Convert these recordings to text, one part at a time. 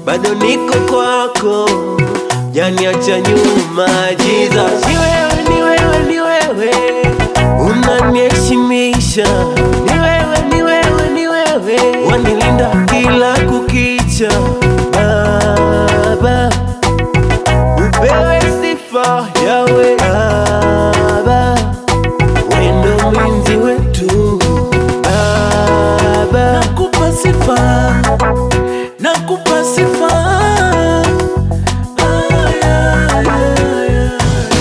bado niko kwako, janiacha nyuma. Jesus, ni wewe, ni wewe, ni wewe unaniheshimisha, ni wewe, ni wewe, ni wewe wanilinda kila kukicha. Baba, upewe sifa yawe Baba, wendo mlinzi wetu Baba, nakupa sifa, nakupa sifa. Ah, yeah, yeah, yeah.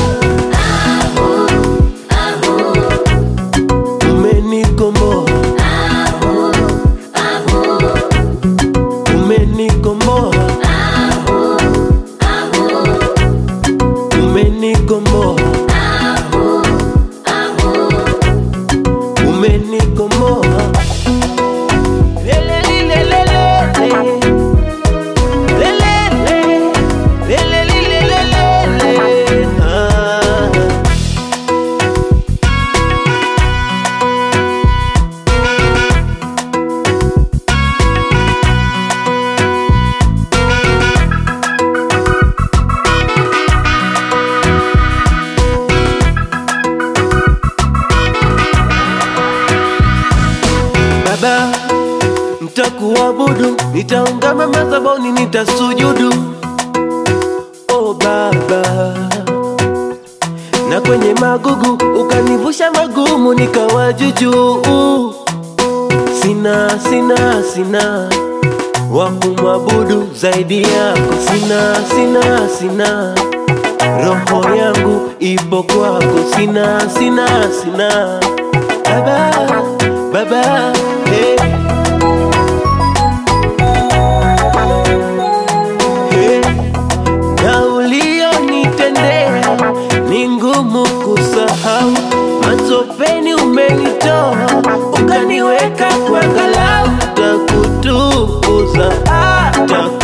umenikomboa, umenikomboa, umenikomboa, umenikomboa. Lelelilelelele. Lelele. Lelelilelelele. Ah. Baba, nitakuabudu, nitaungama madhabahuni, nitasujudu. Oh Baba, na kwenye magugu ukanivusha magumu, nikawa jujuu. Sina, sina, sina wa kumwabudu zaidi yako, sina, sina, sina roho yangu ipo kwako, sina, sina, sina Baba, Baba, hey. Hey. Na ulionitendea ni ngumu kusahau, matopeni umenitoa ukaniweka kwa ngalau, takutukuza, takutukuza